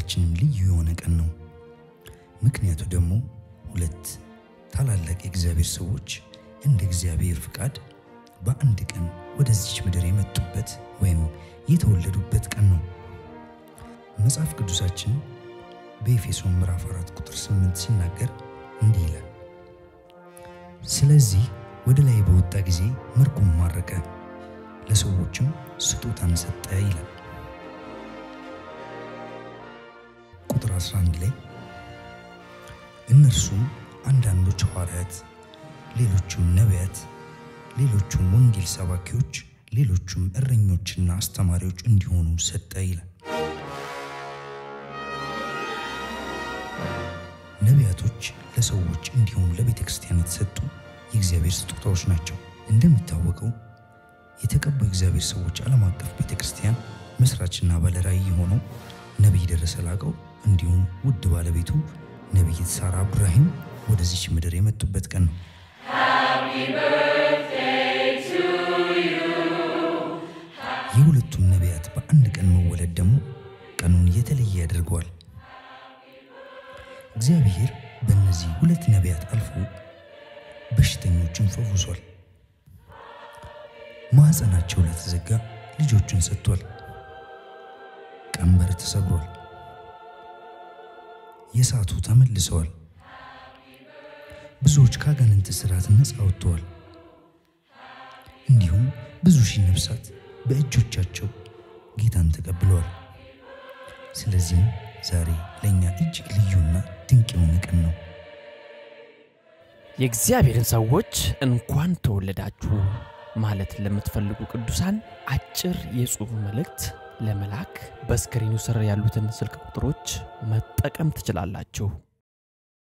ለሁላችንም ልዩ የሆነ ቀን ነው። ምክንያቱ ደግሞ ሁለት ታላላቅ የእግዚአብሔር ሰዎች እንደ እግዚአብሔር ፍቃድ በአንድ ቀን ወደዚች ምድር የመጡበት ወይም የተወለዱበት ቀን ነው። መጽሐፍ ቅዱሳችን በኤፌሶን ምዕራፍ 4 ቁጥር 8 ሲናገር እንዲህ ይላል፣ ስለዚህ ወደ ላይ በወጣ ጊዜ ምርኮን ማረከ፣ ለሰዎችም ስጦታን ሰጠ ይላል። ቁጥር 11 ላይ እነርሱም አንዳንዶች ሐዋርያት፣ ሌሎቹም ነቢያት፣ ሌሎቹም ወንጌል ሰባኪዎች፣ ሌሎቹም እረኞችና አስተማሪዎች እንዲሆኑ ሰጠ ይላል። ነቢያቶች ለሰዎች እንዲሁም ለቤተ ክርስቲያን የተሰጡ የእግዚአብሔር ስጦታዎች ናቸው። እንደሚታወቀው የተቀቡ የእግዚአብሔር ሰዎች ዓለም አቀፍ ቤተ ክርስቲያን መስራችና ባለራዕይ የሆነው ነቢይ ደረሰ ላቀው እንዲሁም ውድ ባለቤቱ ነቢይት ሳራ አብዱራሂም ወደዚች ምድር የመጡበት ቀን ነው። የሁለቱም ነቢያት በአንድ ቀን መወለድ ደግሞ ቀኑን የተለየ ያደርገዋል። እግዚአብሔር በእነዚህ ሁለት ነቢያት አልፎ በሽተኞችን ፈውሷል። ማኅፀናቸው ለተዘጋ ልጆችን ሰጥቷል። ቀንበር ተሰብሯል። የሳቱ ተመልሰዋል። ብዙዎች ከአጋንንት ስርዓት ነፃ ወጥተዋል። እንዲሁም ብዙ ሺህ ነፍሳት በእጆቻቸው ጌታን ተቀብለዋል። ስለዚህም ዛሬ ለእኛ እጅግ ልዩና ድንቅ የሆነ ቀን ነው። የእግዚአብሔርን ሰዎች እንኳን ተወለዳችሁ ማለት ለምትፈልጉ ቅዱሳን አጭር የጽሑፍ መልእክት ለመላክ በስክሪኑ ስር ያሉትን ስልክ ቁጥሮች መጠቀም ትችላላችሁ።